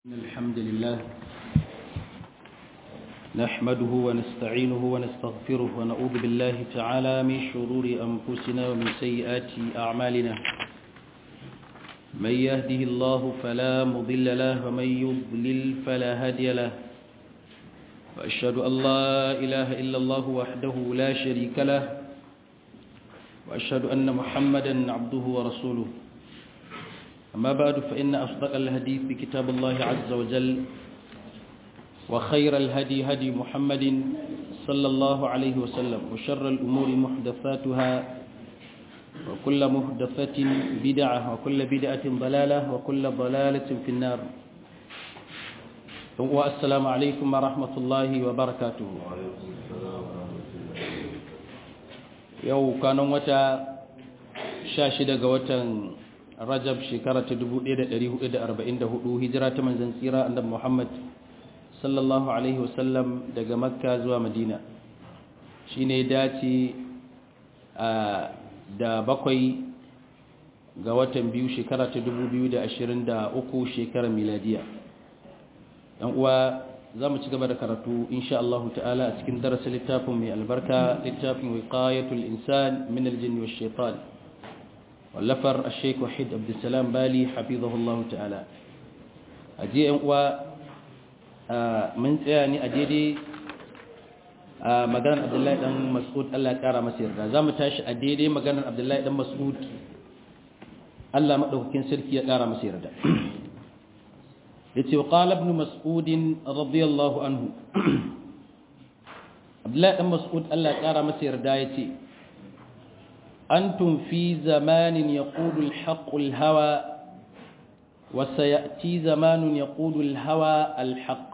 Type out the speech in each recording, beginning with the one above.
الحمد لله نحمده ونستعينه ونستغفره ونعوذ بالله تعالى من شرور أنفسنا ومن سيئات أعمالنا من يهده الله فلا مضل له ومن يضلل فلا هادي له وأشهد أن لا إله إلا الله وحده لا شريك له وأشهد أن محمدا عبده ورسوله أما بعد فإن أصدق الهدي في كتاب الله عز وجل وخير الهدي هدي محمد صلى الله عليه وسلم وشر الأمور محدثاتها وكل محدثة بدعة وكل بدعة ضلالة وكل ضلالة في النار والسلام عليكم ورحمة الله وبركاته يو كانوا متى شاشدة قوة rajab shekara ta 1444 hijira ta manzan tsira annabi Muhammad sallallahu alaihi wasallam daga makka zuwa madina shine dace da bakwai ga watan biyu shekara ta 2023 shekarar miladiya yan uwa za mu ci gaba da karatu insha Allah ta'ala a cikin darasin littafin mai albarka littafin wiqayatul insan min aljin wash shaitan wallafar sheik wahid abdulsalam bali hafizahullahu ta'ala a je yan uwa mun tsaya ne a daidai a maganar abdullahi dan mas'ud Allah ya kara masa yarda za mu tashi a daidai maganar abdullahi dan mas'ud Allah madaukakin sarki ya kara masa yarda yace wa qala ibn mas'ud radiyallahu anhu abdullahi dan mas'ud Allah ya kara masa yarda yace أنتم في زمان يقول الحق الهوى وسيأتي زمان يقول الهوى الحق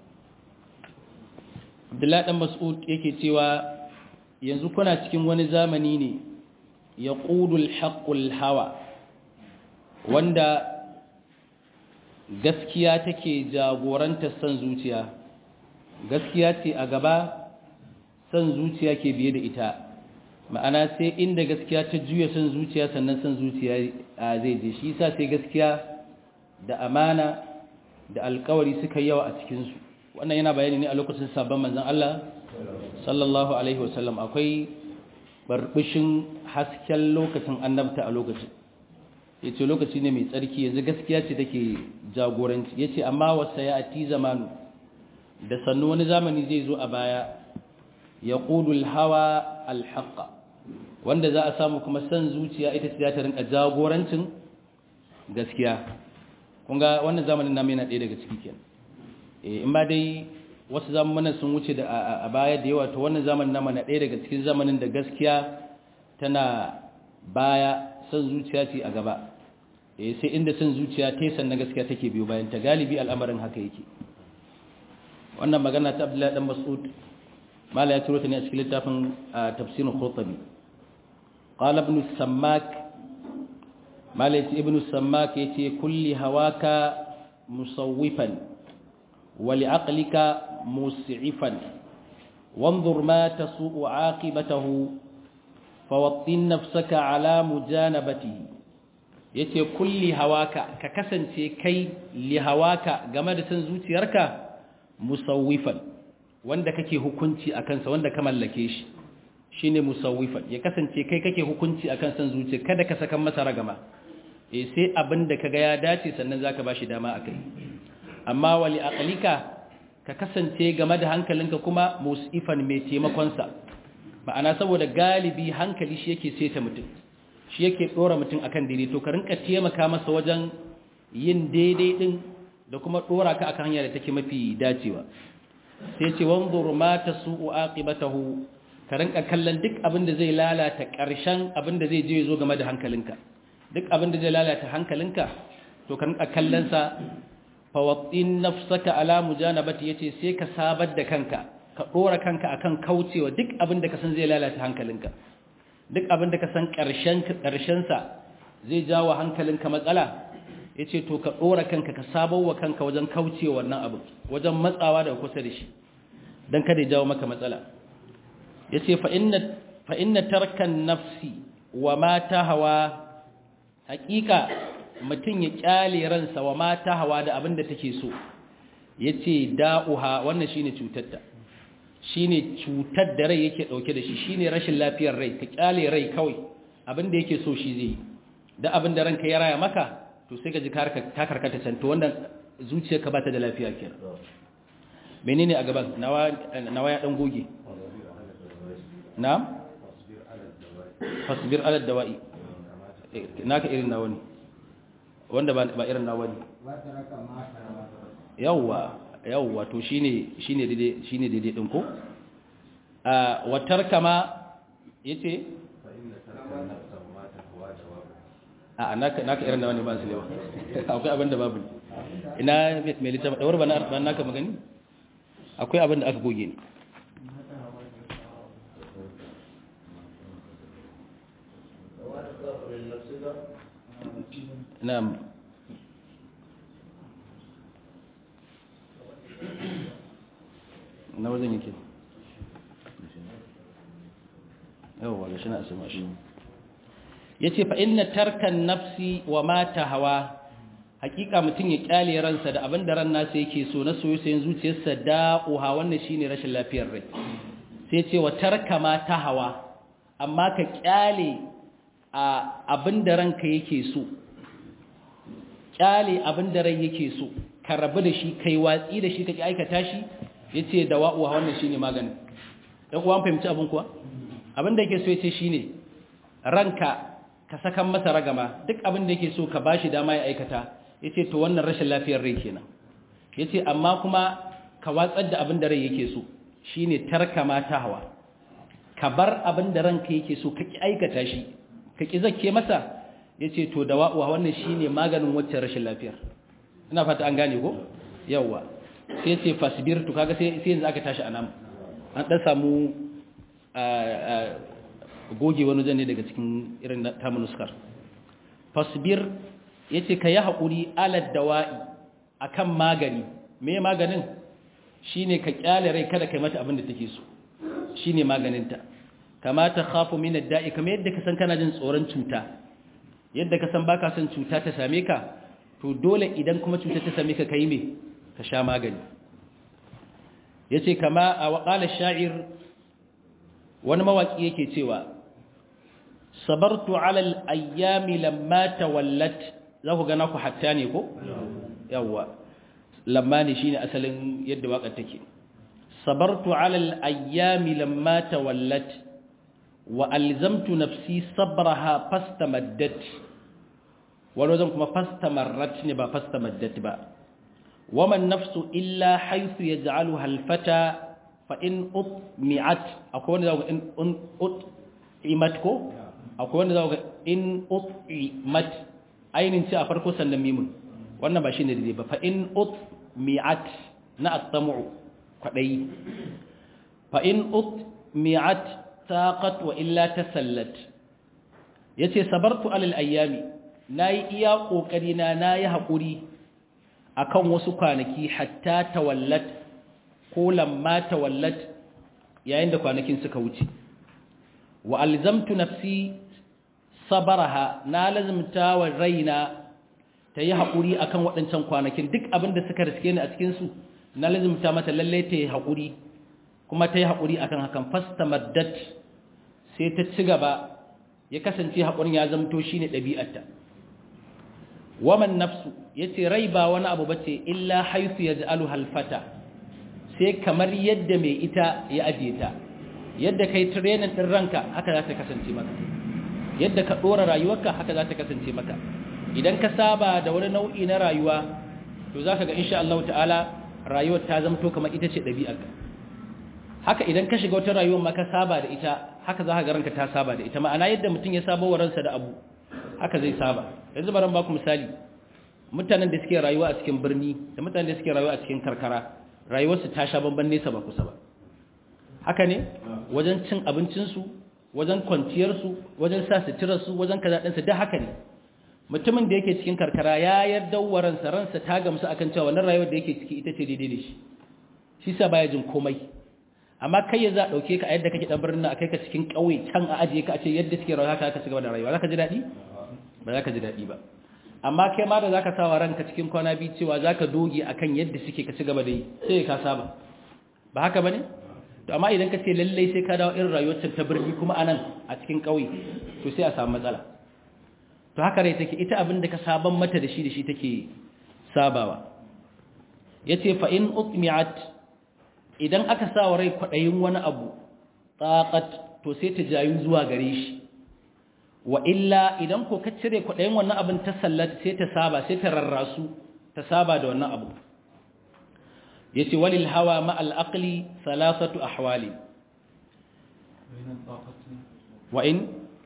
عبد الله بن مسعود yake cewa yanzu kuna cikin wani zamani ne yaqulu al hawa wanda gaskiya take jagoranta san zuciya gaskiya ce a gaba san zuciya ke biye da ita ma'ana sai inda gaskiya ta juya son zuciya sannan son zuciya zai je shi yasa sai gaskiya da amana da alkawari suka yawa a cikinsu wannan yana bayani ne a lokacin sabon manzon Allah sallallahu alaihi wasallam akwai barbishin hasken lokacin annabta a lokacin yace lokaci ne mai tsarki yanzu gaskiya ce take jagoranci yace amma wasa ya ati zamanu da sannu wani zamani zai zo a baya yaqulu al-hawa al-haqqa wanda za a samu kuma san zuciya ita ce ta rinka jagorancin gaskiya kun ga wannan zamanin namu yana ɗaya daga ciki kenan eh in ba dai wasu zamanin sun wuce da a baya da yawa to wannan zamanin namu na ɗaya daga cikin zamanin da gaskiya tana baya san zuciya ce a gaba eh sai inda san zuciya ta san na gaskiya take biyo bayan ta galibi al'amarin haka yake wannan magana ta Abdullahi dan Mas'ud mala ya ciro ta ne a cikin littafin tafsirin Qurtubi قال ابن السماك مالك ابن السماك يتي كل هواك مصوفا ولعقلك مسعفا وانظر ما تسوء عاقبته فوطن نفسك على مجانبته yace kulli hawaka ka kasance kai li hawaka game da san zuciyarka musawwifan wanda kake hukunci akan sa wanda ka mallake shi shine musawwifan ya kasance kai kake hukunci akan san zuciya kada ka saka masa ragama eh sai abinda kaga ya dace sannan zaka bashi dama akai amma wali aqlika ka kasance game da hankalinka kuma musifan mai taimakon sa ma'ana saboda galibi hankali shi yake saita mutum shi yake dora mutum akan daidai to ka rinka taimaka masa wajen yin daidai din da kuma dora ka akan hanya da take mafi dacewa sai ce wanzur ma tasu'u aqibatahu ka rinka kallon duk abin da zai lalata ƙarshen abin da zai je zo game da hankalinka duk abin da zai lalata hankalinka to ka rinka kallon sa fawattin nafsaka ala mujanabati yace sai ka sabar da kanka ka dora kanka akan kaucewa duk abin da ka san zai lalata hankalinka duk abin da ka san ƙarshen ƙarshen sa zai jawo hankalinka matsala yace to ka dora kanka ka sabawa kanka wajen kaucewa wannan abu wajen matsawa daga kusa da shi dan kada ya jawo maka matsala ya ce fa'inna tarkan nafsi wa mata hawa hakika mutum ya kyale ransa wa mata hawa da abin da take so yace da'uha wannan shine cutarta shine cutar da rai yake dauke da shi shine rashin lafiyar rai ka kyale rai kawai abin da yake so shi zai da abin da ranka ya raya maka to sai ka ji ka karkata can to wannan zuciyarka ba ta da lafiya kenan menene a gaban nawa nawa ya dan goge na'am fasbir ala dawa'i naka irin nawa ne wanda ba irin nawa ne yawwa yawwa to shine shine daidai shine daidai din ko a watar kama yace a naka naka irin nawa ne ba su lewa akwai abin da babu ina mai littafi dawar ba na naka magani akwai abin da aka goge ne na'am na wajen yake yawwa ga shi na asima shi ya ce fa inna tarkan nafsi wa mata hawa hakika mutum ya kyale ransa da abin da ran nasa yake so na soyoyin zuciyarsa da'uha wannan shine rashin lafiyar rai sai ce wa tarka mata hawa amma ka kyale a abin da ranka yake so kyale abin da rai yake so ka rabu da shi kai watsi da shi kake aikata shi yace da wa'uwa wannan shine maganin dan uwan fahimci abin kuwa abin da yake so yace shine ranka ka sakan masa ragama duk abin da yake so ka bashi dama ya aikata yace to wannan rashin lafiyar rai kenan yace amma kuma ka watsar da abin da rai yake so shine tarka mata hawa ka bar abin da ranka yake so ka ki aikata shi ka ki zakke masa yace to da wa'uwa wannan shine maganin wacce rashin lafiyar ina fata an gane ko yawa sai ce fasbir to kaga sai sai yanzu aka tashi anan an dan samu goge wani zane daga cikin irin tamunuskar fasbir yace ka yi hakuri alad dawa'i akan magani me maganin shine ka kyale rai kada kai mata abin da take so shine maganinta kama ta khafu min ad-da'i kamar yadda ka san kana jin tsoron cuta yadda ka san baka son cuta ta same ka to dole idan kuma cuta ta same ka kai me ka sha magani yace kama a waqala sha'ir wani mawaki yake cewa sabartu ala al-ayyami lamma tawallat za ku gana ku hatta ne ko yawa lamma ne shine asalin yadda wakar take sabartu ala al-ayyami lamma tawallat wa alzamtu nafsi sabraha fastamaddat wani wajen kuma fastamarrat ne ba fastamaddat ba waman nafsu illa haythu yaj'aluha al-fata fa in utmi'at akwai wanda zaka in ut'imat ko akwai wanda zaka in ut'imat ainin ce a farko sannan mimun wannan ba shine daidai ba fa in utmi'at na at-tam'u kwadai fa in utmi'at taqat wa illa tasallat yace sabartu alal ayyami nayi iya kokari na nayi hakuri akan wasu kwanaki hatta tawallat ko lamma tawallat yayin da kwanakin suka wuce wa alzamtu nafsi sabaraha na lazimta wa raina ta yi haƙuri akan waɗancan kwanakin duk abin da suka riske ni a cikinsu na lazimta mata lalle ta yi haƙuri kuma ta yi haƙuri akan hakan fasta maddat sai ta ci gaba ya kasance haƙurin ya zamto shi ne ɗabi'arta waman nafsu ya ce rai ba wani abu ba ce illa haifu ya ji'alu halfata sai kamar yadda mai ita ya ajiye ta yadda kai tirenin ɗin ranka haka za ta kasance maka yadda ka ɗora rayuwarka haka za ta kasance maka idan ka saba da wani nau'i na rayuwa to za ka ga insha Allah ta'ala rayuwar ta zamto kamar ita ce ɗabi'arka haka idan ka shiga wata rayuwar ma ka saba da ita haka za ka ga ranka ta saba da ita ma'ana yadda mutum ya saba wa ransa da abu haka zai saba yanzu bari ba ku misali mutanen da suke rayuwa a cikin birni da mutanen da suke rayuwa a cikin karkara rayuwarsu ta sha bamban nesa ba kusa ba haka ne wajen cin abincinsu wajen kwanciyarsu wajen sa suturarsu wajen kaza ɗinsu duk haka ne mutumin da yake cikin karkara ya yarda wa ransa ransa ta gamsu akan cewa wannan rayuwar da yake ciki ita ce daidai da shi shi sa baya jin komai amma kai ya za dauke ka a yadda kake dan birnin a kai ka cikin ƙauye can a ajiye ka a ce yadda suke rayuwa haka ka cigaba da rayuwa zaka ji daɗi ba zaka ji daɗi ba amma kai ma da zaka sawa ranka cikin kwana biyu cewa zaka doge akan yadda suke ka ci gaba da yi sai ka saba ba haka bane to amma idan ka ce lallai sai ka dawo irin rayuwar ta birni kuma anan a cikin ƙauye to sai a samu matsala to haka rai take ita abin da ka saban mata da shi da shi take sabawa yace fa in utmi'at idan aka sa wa rai kwadayin wani abu taqat to sai ta jayu zuwa gare shi wa illa idan ko ka cire kwadayin wannan abin ta sallata sai ta saba sai ta rarrasu ta saba da wannan abu yace walil hawa ma al aqli thalathatu ahwali wa in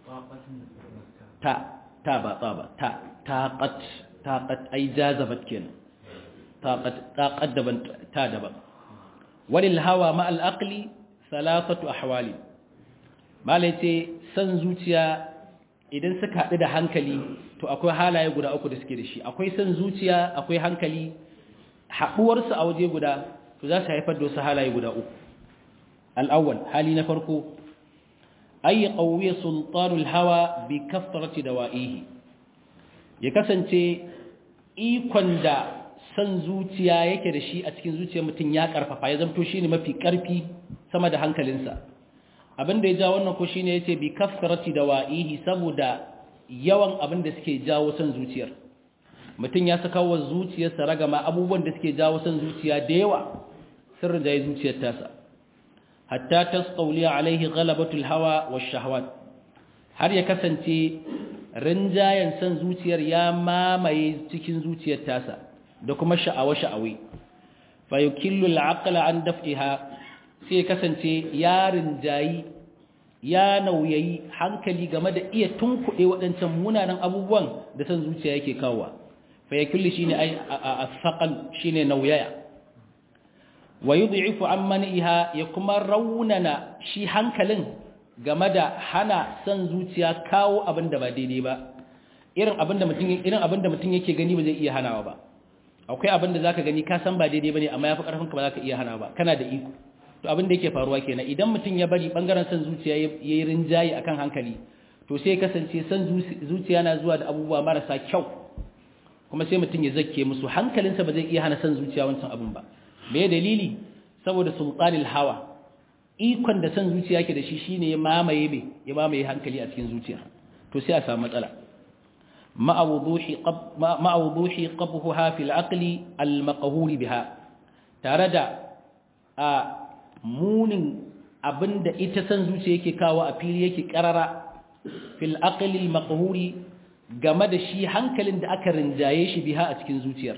ta ta ba ta ba ta taqat taqat ai jazabat kenan taqat taqat daban ta daban walil hawa ma al aqli thalathatu ahwali malai ce san zuciya idan suka haɗu da hankali to akwai halaye guda uku da suke da shi akwai san zuciya akwai hankali haɗuwarsu a waje guda to za su haifar da wasu halaye guda uku al'awwal hali na farko ayi ƙauye sultanul hawa bi kaftarci da wa'ihi ya kasance ikon da san zuciya yake da shi a cikin zuciyar mutum ya ƙarfafa ya zamto shi ne mafi ƙarfi sama da hankalinsa abin da ya ja wannan ko shi ne ya ce bi kaftarci da wa'ihi saboda yawan abin da suke jawo san zuciyar mutum ya saka wa zuciyarsa ragama abubuwan da suke jawo san zuciya da yawa sirrin da ya zuciyar tasa hatta tasqawli alaihi ghalabatul hawa wash shahawat har ya kasance rinjayen san zuciyar ya mamaye cikin zuciyar tasa da kuma sha'awa sha'awi fa yukillu al-aqla an daf'iha sai kasance ya rinjayi ya nauyayi hankali game da iya tunkuɗe waɗancan munanan abubuwan da san zuciya yake kawowa فيكل شيء أي الثقل شيء نويا ويضعف عن منئها يكما روننا شي hankalin game da hana san zuciya kawo abin da ba daidai ba irin abin da mutum irin abin da mutum yake gani ba zai iya hanawa ba akwai abin da zaka gani ka san ba daidai bane amma yafi karfin ka ba zaka iya hanawa ba kana da iko to abin da yake faruwa kenan idan mutum ya bari bangaren san zuciya yayi rinjayi akan hankali to sai kasance san zuciya na zuwa da abubuwa marasa kyau kuma sai mutum ya zakke musu hankalinsa ba zai iya hana san zuciya wancan abin ba me dalili saboda sultanil hawa ikon da san zuciya ke da shi shine ya mamaye me ya mamaye hankali a cikin zuciya to sai a samu matsala ma'awuduhi qab ma'awuduhi qabhuha fil aqli al maqhur biha tare da a munin abinda ita san zuciya yake kawo a fili yake karara fil aqli al maqhuri game da shi hankalin da aka rinjaye shi biha a cikin zuciyar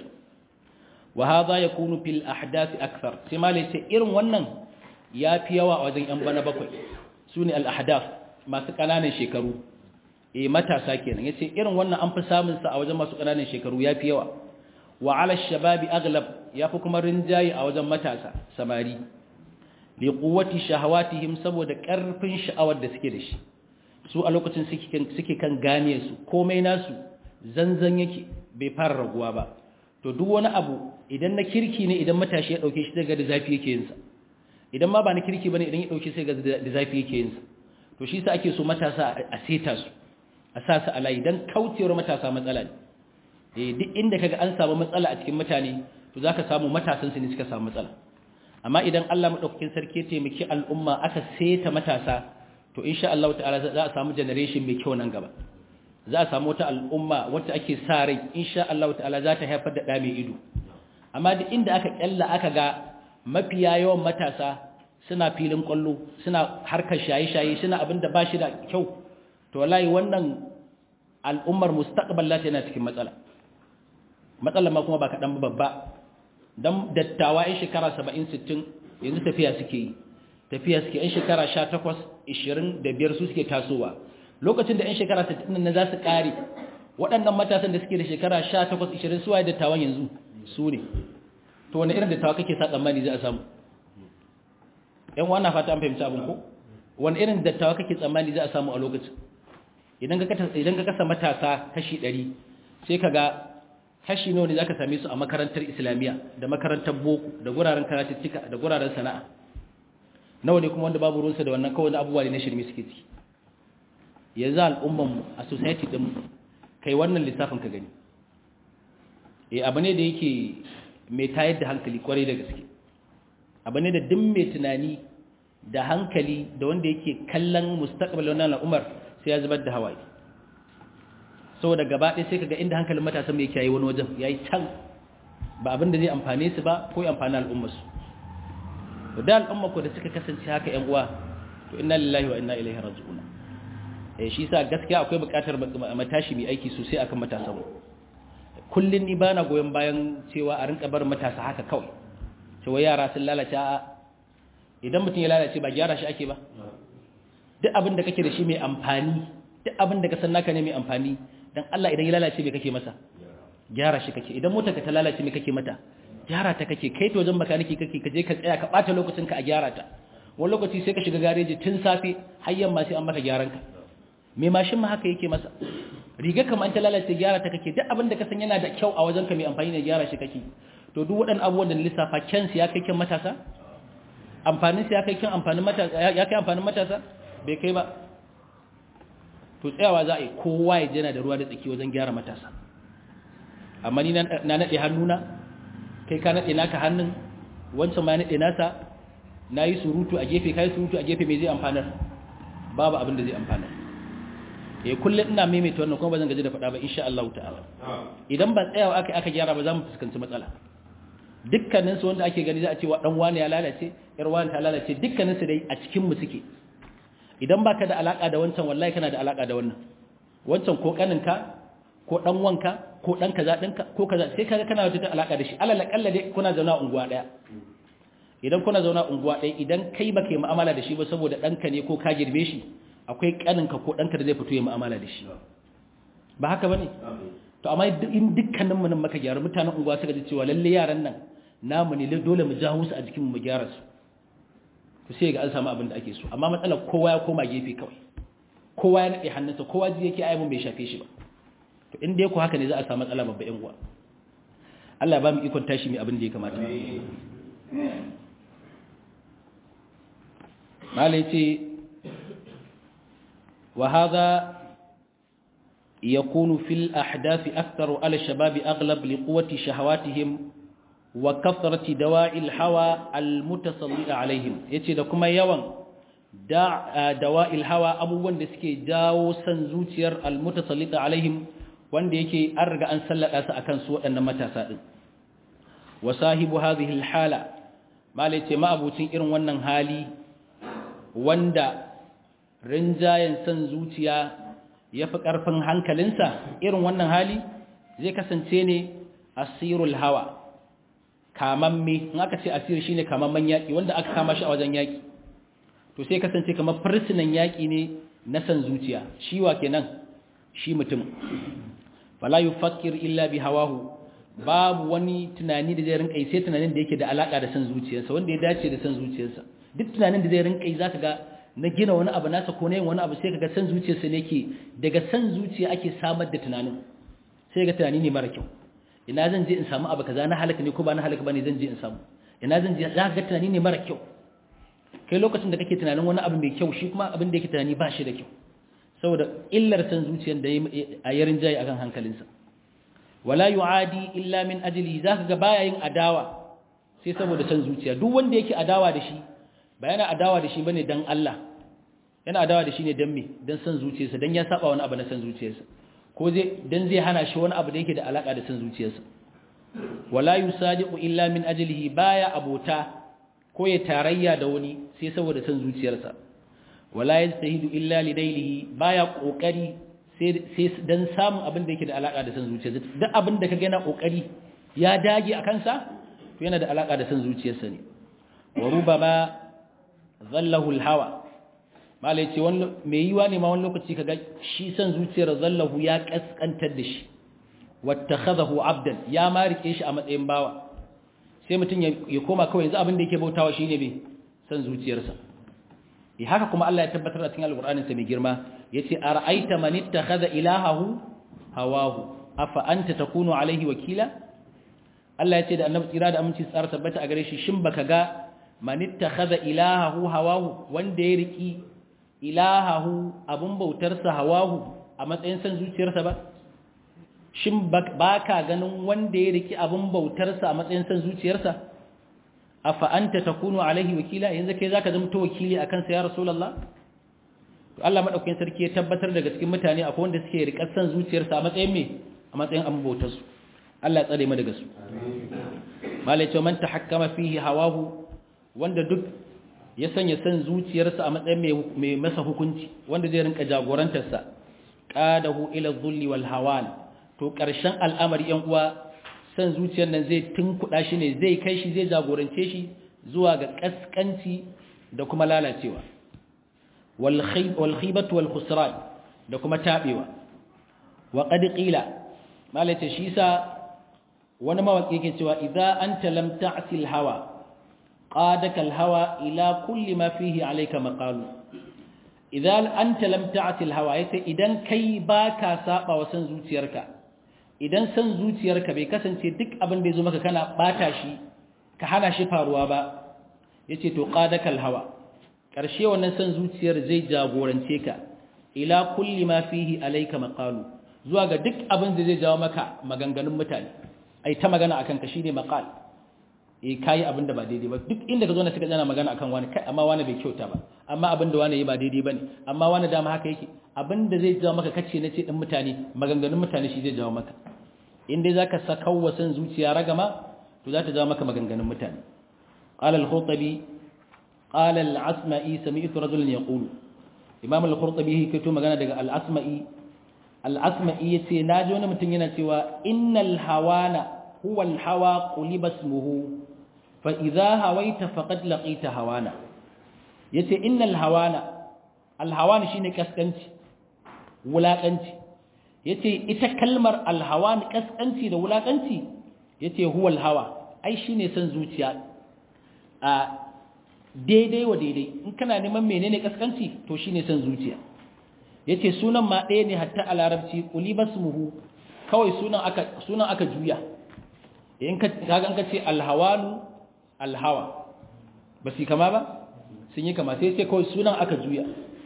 wa hadha yakunu fil ahdath akthar sai malai ce irin wannan yafi yawa a wajen yan bana bakwai sune al ahdath masu kananan shekaru eh matasa kenan yace irin wannan an fi samun sa a wajen masu kananan shekaru yafi yawa wa ala shababi aghlab yafi kuma rinjaye a wajen matasa samari li quwwati shahawatihim saboda karfin sha'awar da suke da shi su a lokacin suke kan gane su komai nasu zanzan yake bai fara raguwa ba to duk wani abu idan na kirki ne idan matashi ya dauke shi daga da zafi yake yinsa idan ma ba na kirki bane idan ya dauke shi daga da zafi yake yinsa to shi sa ake so matasa a seta su a sa su a layi dan kaucewar matasa matsala ne eh duk inda kaga an samu matsala a cikin mutane to zaka samu matasan su ne suka samu matsala amma idan Allah madaukakin sarki ya taimaki al'umma aka seta matasa to insha Allah ta'ala za a samu generation mai kyau nan gaba za a samu wata al'umma wacce ake sa rai insha Allah ta'ala za ta haifar da ɗa mai ido amma duk inda aka kyalla aka ga mafiya yawan matasa suna filin kwallo suna harkar shaye-shaye suna abin da ba shi da kyau to wallahi wannan al'ummar mustaqbal lati yana cikin matsala matsalar ma kuma ba kaɗan babba don dattawa 'yan shekara 70-60 yanzu tafiya suke yi tafiya suke 'yan shekara 18 25 su suke tasowa lokacin da 'yan shekara 60 na za su ƙare waɗannan matasan da suke da shekara 18 20 suwaye dattawan yanzu su ne to wani irin dattawa kake sa tsammani za a samu ‘yan wana fata an fahimci abin ko wani irin dattawa kake tsammani za a samu a lokacin idan ka kasa matasa kashi 100 sai ka ga kashi nawa ne za ka same su a makarantar islamiyya da makarantar boko da guraren karatuttuka da guraren sana'a nawa ne kuma wanda babu ruwansa da wannan kawai abubuwa ne na shirme suke ciki yanzu al'ummanmu a society din kai wannan lissafin ka gani eh abu ne da yake mai tayar da hankali kwarai da gaske abu ne da duk mai tunani da hankali da wanda yake kallon mustaqbal wannan al'umar sai ya zubar da hawaye saboda gaba ɗaya sai kaga inda hankalin matasan mai yake yayi wani wajen yayi can ba abin da zai amfane su ba ko ya amfani al'ummar su to da al'umma ko da suka kasance haka ƴan uwa to inna lillahi wa inna ilaihi raji'un eh shi yasa gaskiya akwai buƙatar matashi mai aiki sosai akan matasan mu kullun ni bana goyon bayan cewa a rinka bar matasa haka kawai cewa yara sun lalace a idan mutum ya lalace ba gyara shi ake ba duk abin da kake da shi mai amfani duk abin da ka san naka ne mai amfani dan Allah idan ya lalace me kake masa gyara shi kake idan motarka ta lalace me kake mata gyara ta kake kai to wajen makaniki kake kaje ka tsaya ka bata lokacin ka a gyara ta wani lokaci sai ka shiga gareji tun safe har yamma sai an maka gyaran ka me mashin ma haka yake masa riga kamar an ta lalace gyara ta kake duk abin da ka san yana da kyau a wajen ka mai amfani ne gyara shi kake to duk waɗannan abubuwan da lissafa kyan ya kai kyan matasa amfanin ya kai kyan amfanin matasa ya kai amfanin matasa bai kai ba to tsayawa za a yi kowa ya jana da ruwa da tsaki wajen gyara matasa amma ni na naɗe hannuna kai ka naɗe naka hannun wancan ma naɗe nasa na yi surutu a gefe ka yi surutu a gefe mai zai amfanar babu abin da zai amfanar ya kullum ina maimaita wannan kuma ba zan gaji da faɗa ba insha Allah ta'ala idan ba tsayawa aka aka gyara ba za mu fuskanci matsala dukkaninsu wanda ake gani za a ce wa ɗan wani ya lalace ‘yar wani ta lalace dukkaninsu dai a cikinmu suke idan baka da alaka da wancan wallahi kana da alaka da wannan wancan ko kaninka ko dan wanka ko dan kaza dinka ko kaza sai kaga kana da alaka da shi alal akalla dai kuna zauna unguwa daya idan kuna zauna unguwa daya idan kai baka yi mu'amala da shi ba saboda danka ne ko ka girme shi akwai kaninka ko danka da zai fito yi mu'amala da shi ba haka bane to amma in dukkanin mu nan maka gyara mutanen unguwa suka ji cewa lalle yaran nan namu ne dole mu jawo su a jikin mu mu gyara su to sai ga an samu abin da ake so amma matsalar kowa ya koma gefe kawai kowa ya nade hannunsa kowa ji yake ayyukan bai shafe shi ba to in dai ku haka ne za a samu matsala babba yan uwa Allah ba mu ikon tashi mai abin da ya kamata malai ce wa hadha yakunu fil ahdath aktharu ala shabab aghlab liquwwati shahawatihim wa kasrati dawa'il hawa almutasallida alaihim yace da kuma yawan dawa'il hawa abubuwan da suke jawo san zuciyar almutasallida alaihim wanda yake an riga an sallada su akan su waɗannan matasa din wa sahibu hadhihi alhala malai ce ma abucin irin wannan hali wanda rinjayen san zuciya yafi karfin hankalinsa irin wannan hali zai kasance ne asirul hawa kamamme in aka ce asiri shine kamamman yaki wanda aka kama shi a wajen yaki to sai kasance kamar fursunan yaki ne na san zuciya shi wa kenan shi mutum fala yufakkir illa bi hawahu babu wani tunani da zai rinka yi sai tunanin da yake da alaka da san zuciyarsa wanda ya dace da san zuciyarsa duk tunanin da zai rinka yi zaka ga na gina wani abu nasa ko na yin wani abu sai kaga san zuciyarsa ne ke daga san zuciya ake samar da tunanin sai ga tunani ne mara kyau ina zan je in samu abu kaza na halaka ne ko ba na halaka bane zan je in samu ina zan je za ka ga tunani ne mara kyau kai lokacin da kake tunanin wani abu mai kyau shi kuma abin da yake tunani ba shi da kyau saboda illar san zuciyar da a yarin jayi akan hankalinsa wala yu'adi illa min ajli zaka ga baya yin adawa sai saboda san zuciya duk wanda yake adawa da shi ba yana adawa da shi bane dan Allah yana adawa da shi ne dan me dan san zuciyarsa dan ya saba wani abu na san zuciyarsa ko zai dan zai hana shi wani abu da yake da alaka da san zuciyarsa wala yusadiqu illa min ajlihi baya abota ko ya tarayya da wani sai saboda san zuciyarsa wala yastahidu illa lidailihi baya kokari sai sai dan samun abin da yake da alaka da san zuciyarsa duk abin da kaga yana kokari ya dage a kansa to yana da alaka da san zuciyarsa ne wa rubama zallahu alhawa mala yace wani me yiwa ne ma wani lokaci kaga shi san zuciyar zallahu ya kaskantar da shi wattakhadahu abdan ya ma rike shi a matsayin bawa sai mutum ya koma kawai yanzu abin da yake bautawa shine me san zuciyarsa eh haka kuma Allah ya tabbatar a cikin alqur'anin sa mai girma yace ara'aita man ittakhadha ilahahu hawahu afa anta takunu alaihi wakila Allah yace da annabi tsira da aminci tsara tabbata a gare shi shin baka ga man ittakhadha ilahahu hawahu wanda ya riki ilahahu abun bautarsa hawahu a matsayin san zuciyarsa ba shin baka ganin wanda ya riki abin bautarsa a matsayin san zuciyarsa afa anta takunu alaihi wakila yanzu kai zaka zama to wakili akan sa ya rasulullah to Allah madaukakin sarki ya tabbatar daga cikin mutane akwai wanda suke rikar san zuciyarsa a matsayin me a matsayin abin bautarsu Allah ya tsare mu daga su malai ce man tahakkama fihi hawahu wanda duk ya sanya san zuciyarsa a matsayin mai masa hukunci wanda zai rinka jagorantarsa qadahu ila dhulli wal hawan to karshen al'amari yan uwa san zuciyar nan zai tunkuda shi ne zai kai shi zai jagorance shi zuwa ga kaskanci da kuma lalacewa wal khayb wal khibatu wal khusran da kuma tabewa wa qad qila malai ce shi sa wani mawaƙi yake cewa idza anta lam ta'sil hawa qadaka al-hawa ila kulli ma fihi alayka maqalu idza anta lam ta'sil hawa yace idan kai baka saba wa san zuciyarka idan san zuciyarka bai kasance duk abin da yazo maka kana bata shi ka hana shi faruwa ba yace to qadaka al-hawa karshe wannan san zuciyar zai jagorance ka ila kulli ma fihi alayka maqalu zuwa ga duk abin da zai jawo maka maganganun mutane ai ta magana akan ka shine maqal eh kai abin da ba daidai ba duk inda ka zo na suka jana magana akan wani kai amma wani bai kyauta ba amma abin da wani yi ba daidai bane amma wani dama haka yake abin da zai jawo maka kace nace din mutane maganganun mutane shi zai jawo maka in dai zaka saka wasan zuciya ragama to za ta jawo maka maganganun mutane qala al-khutabi qala al-asma'i sami'tu rajulan yaqulu imam al-khurtabi yake to magana daga al-asma'i al-asma'i yace naji wani mutum yana cewa innal hawana huwa al-hawa quliba ismuhu fa idha hawaita faqad laqita hawana yace innal hawana al-hawan shine kaskanci wulakanci yace ita kalmar al-hawan kaskanci da wulakanci yace huwa al-hawa ai shine san zuciya a daidai wa daidai in kana neman menene kaskanci to shine san zuciya yace sunan ma ɗaya ne hatta a larabci qulibasmuhu kawai sunan aka sunan aka juya in ka kaga ka ce alhawanu alhawa ba su kama ba sun yi kama sai sai kawai sunan aka juya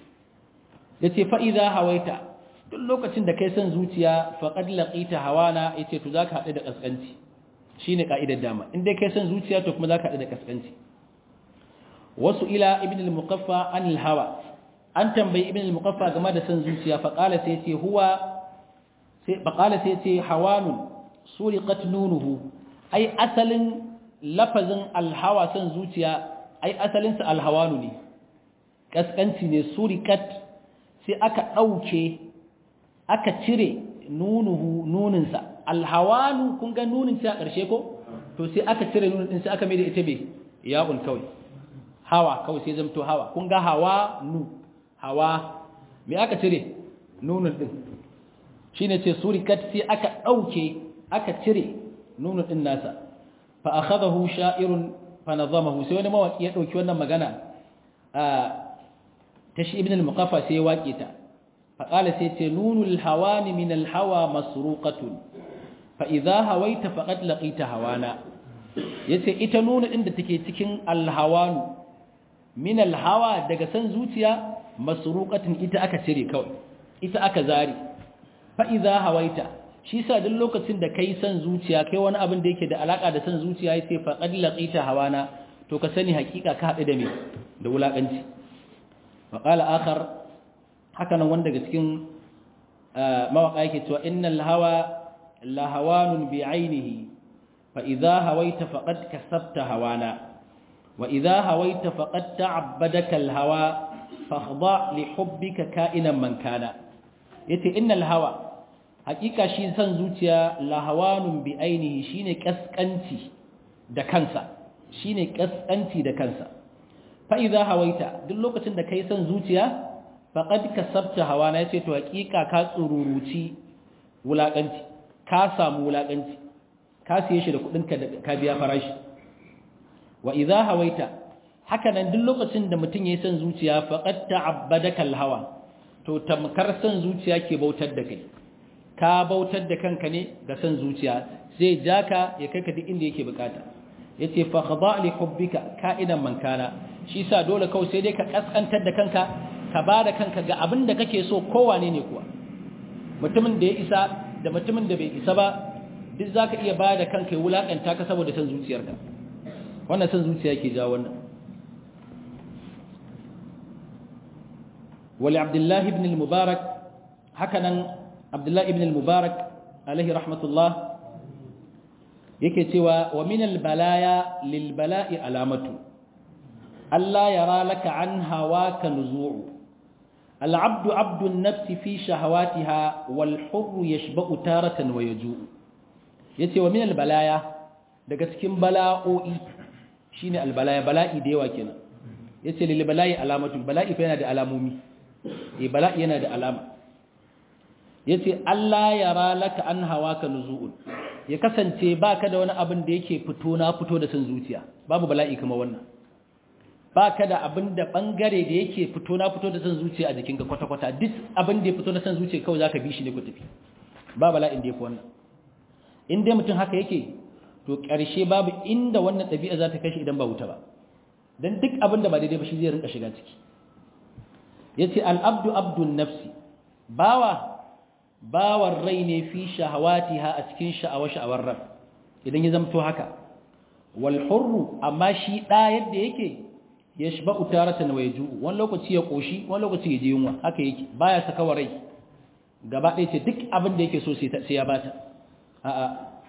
yace fa idza hawaita duk lokacin da kai san zuciya faqad laqita hawana yace to zaka haɗu da kaskanci shine ka'idar dama in dai kai san zuciya to kuma zaka haɗu da kaskanci wasu ila ibn al-muqaffa an al-hawa an tambayi ibn al-muqaffa game da san zuciya fa qala sai ce huwa sai fa qala sai ce hawanun suriqat nunuhu ai asalin lafazin al-hawa san zuciya ai asalin sa al-hawanu ne kaskanci ne suriqat sai aka dauke aka cire nunuhu nunin sa al-hawanu kun ga nunin ta karshe ko to sai aka cire nunin din sai aka mai da ita be ya'un kawai hawa kawai sai zamto hawa kun ga hawa nu hawa me aka cire nunun din shine ce surikat sai aka dauke aka cire nunun din nasa fa akhadahu sha'irun fa nazamahu sai wani mawaki ya dauki wannan magana a tashi ibn al-muqaffa sai ya wake ta fa qala sai ce nunul hawani min al-hawa masruqatun fa idha hawaita faqad laqita hawana yace ita nunu din da take cikin al-hawanu min alhawa daga san zuciya masruqatin ita aka cire kawai ita aka zari fa idza hawaita shi sa duk lokacin da kai san zuciya kai wani abin da yake da alaka da san zuciya yace fa qad laqita hawana to ka sani hakika ka hadu da me da wulakanci wa qala akhar haka nan wanda daga cikin mawaka yake cewa innal hawa la hawanun bi ainihi fa idza hawaita faqad kasabta hawana وإذا هويت فقد تعبدك الهوى فاخضع لحبك كائنا من كان yace innal hawa hakika shi san zuciya lahawanun bi ainihi shine kaskanci da kansa shine kaskanci da kansa fa idza hawaita duk lokacin da kai san zuciya faqad kasabta hawana yace to hakika ka tsururuci wulakanci ka samu wulakanci ka siye shi da kudin ka ka biya farashi wa idza hawaita hakanan duk lokacin da mutum yayin san zuciya faqad ta'abbadaka alhawa to tamkar san zuciya ke bautar da kai ka bautar da kanka ne ga san zuciya zai jaka ya kai ka duk inda yake bukata yace fa khada li hubbika ka'idan man kana shi sa dole kawai sai dai ka kaskantar da kanka ka bada kanka ga abin da kake so kowane ne kuwa mutumin da ya isa da mutumin da bai isa ba duk zaka iya ba da kanka ya wulakanta ka saboda san zuciyarka wannan san zuciya ke jawo wannan wali abdullahi ibn al-mubarak hakanan abdullahi ibn al-mubarak alaihi rahmatullah yake cewa wa min al-balaya lil bala'i alamatu Allah yara laka an hawaka nuzu'u al-abdu abdu an-nafs fi shahawatiha wal hurr yashba'u taratan wa yaju'u yace wa min al-balaya daga cikin bala'o'i shine al-balaya bala'i da yawa kenan yace lil bala'i alamatu bala'i fa yana da alamomi eh bala'i yana da alama yace Allah yara laka an hawaka nuzu'un ya kasance baka da wani abin da yake fito na fito da san zuciya babu bala'i kamar wannan baka da abin da bangare da yake fito na fito da san zuciya a jikinka kwata kwata duk abin da ya fito na san zuciya kawai zaka bi shi ne ku tafi ba bala'in da yafi wannan in dai mutum haka yake to ƙarshe babu inda wannan ɗabi'a za ta kai shi idan ba wuta ba dan duk abin da ba daidai ba shi zai rinka shiga ciki yace al-abdu abdun nafsi bawa bawar rai ne fi shahawatiha a cikin sha'awa-sha'awar rab idan ya zamto haka wal hurru amma shi da yadda yake ya shiba utaratan wa yaju wani lokaci ya koshi wani lokaci ya je yunwa haka yake baya saka wa rai gaba ɗaya ce duk abin da yake so sai ya bata a'a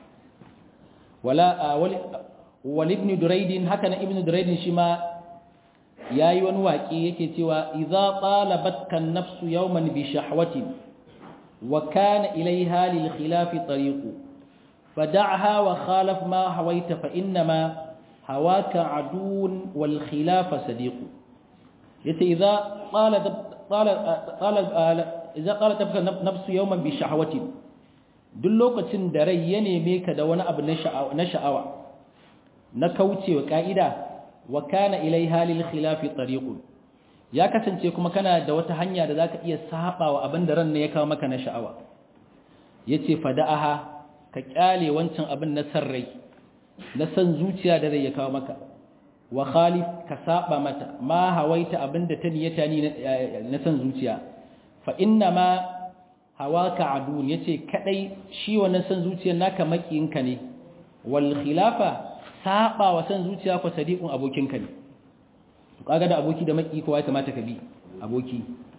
wala wal ibn duraidin haka na ibn duraidin shi ma yayi wani waƙi yake cewa idza talabatka an-nafsu yawman bi shahwatin وكان إليها للخلاف طريق فدعها وخالف ما هويت فإنما هواك عدو والخلاف صديق يتي إذا قال قال قال إذا قال تبقى نفس يوما بشهوة duk lokacin da rai ya neme ka da wani abu na sha'awa na kauce wa ka'ida wa kana ilaiha lil khilafi tariqun ya kasance kuma kana da wata hanya da zaka iya saba wa abin da ran ne ya kawo maka na sha'awa yace fada'aha ka kyale wancan abin na san rai na san zuciya da rai ya kawo maka wa khalif ka saba mata ma hawaita abin da ta niyata ni na san zuciya fa inna ma hawaka adun yace kadai shi wannan san zuciyar naka makiyinka ne wal khilafa saba wa san zuciya ko sadiqun abokinka ne kaga da aboki da maki kowa ya kamata ka bi aboki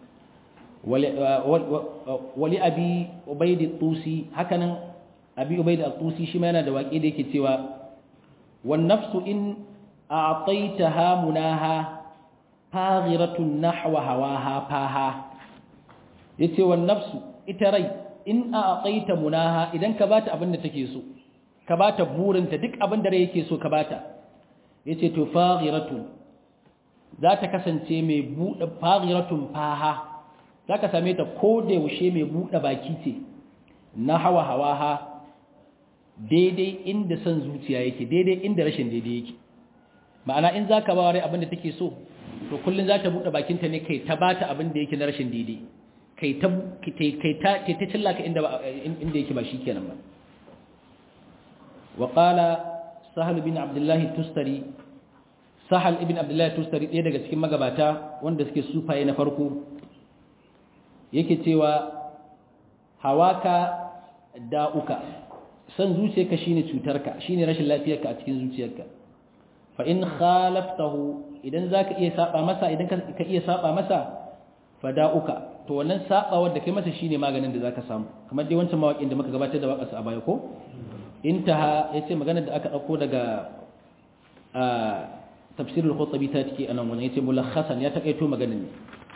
wali abi ubaid tusi hakanan abi ubaid tusi shi ma yana da waki da yake cewa wan nafsu in a'taytaha munaha faghiratun nahwa hawaha faha yace wan nafsu ita rai in a'tayta munaha idan ka bata abin da take so ka bata burinta duk abin da rai yake so ka bata yace to faghiratun za ta kasance mai buɗe faghiratun faha za ka same ta ko da yaushe mai buɗe baki ce na hawa hawa ha daidai inda son zuciya yake daidai inda rashin daidai yake ma'ana in za ka ba rai abin da take so to kullum za ta buɗe bakinta ne kai ta bata abin da yake na rashin daidai kai ta kai ta cillaka inda inda yake ba shi kenan ba wa qala sahal bin abdullahi tustari sahal ibn abdullahi tustari ɗaya daga cikin magabata wanda suke sufaye na farko yake cewa hawaka da'uka san zuciyarka shine cutarka shine rashin lafiyarka a cikin zuciyarka fa in khalaftahu idan zaka iya saba masa idan ka iya saba masa fa da'uka to wannan sabawar da kai masa shine maganin da zaka samu kamar dai wancan mawakin da muka gabatar da waƙarsa a baya ko intaha yace maganar da aka dauko daga tafsir al-khutabi ta take anan wannan yace mulakhasan ya takaito maganin ne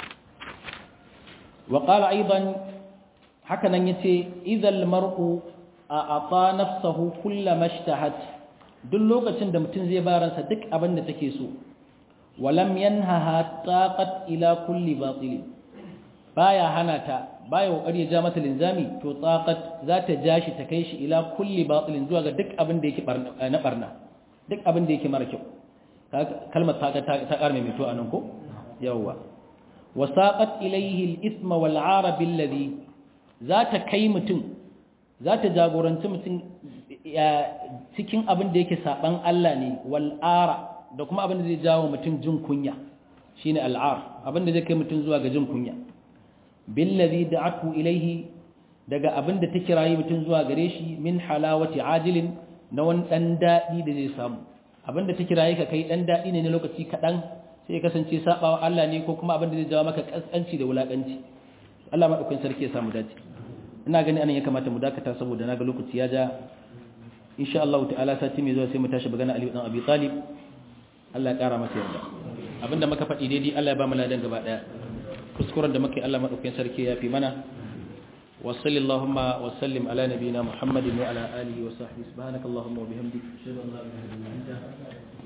wa qala aidan haka nan yace idhal mar'u a'ata nafsahu kullama ishtahat duk lokacin da mutum zai baransa duk abin da take so walam yanhaha taqat ila kulli batil baya hana ta baya kokari ya ja mata linzami to taqat za ta ja shi ta kai shi ila kulli batilin zuwa ga duk abin da yake na barna duk abin da yake mara kyau kalmar ta ta karme mai to anan ko yawa wasaqat ilayhi al-ithma wal 'ara billadhi za ta kai mutum za ta jagoranci mutum cikin abin da yake saban Allah ne wal 'ara da kuma abin da zai jawo mutum jin kunya shine al-'ar abin da zai kai mutum zuwa ga jin kunya billadhi da'atu ilayhi daga abin da ta kirayi mutum zuwa gare shi min halawati ajilin na wani dan dadi da zai samu abin da ta kirayi ka kai dan dadi ne na lokaci kadan sai ya kasance sabawa Allah ne ko kuma abin da zai jawo maka kaskanci da wulakanci Allah madaukakin sarki ya samu dace ina gani anan ya kamata mu dakata saboda naga lokaci ya ja insha Allah ta'ala sati mai zuwa sai mu tashi bagana Ali dan Abi Talib Allah ya kara masa yarda abinda muka faɗi daidai Allah ya ba mu ladan gaba daya kuskuren da muka yi Allah madaukakin sarki ya fi mana wa sallallahu wa sallim ala nabiyyina Muhammadin wa ala alihi wa sahbihi subhanakallahumma wa bihamdika ashhadu an la ilaha illa anta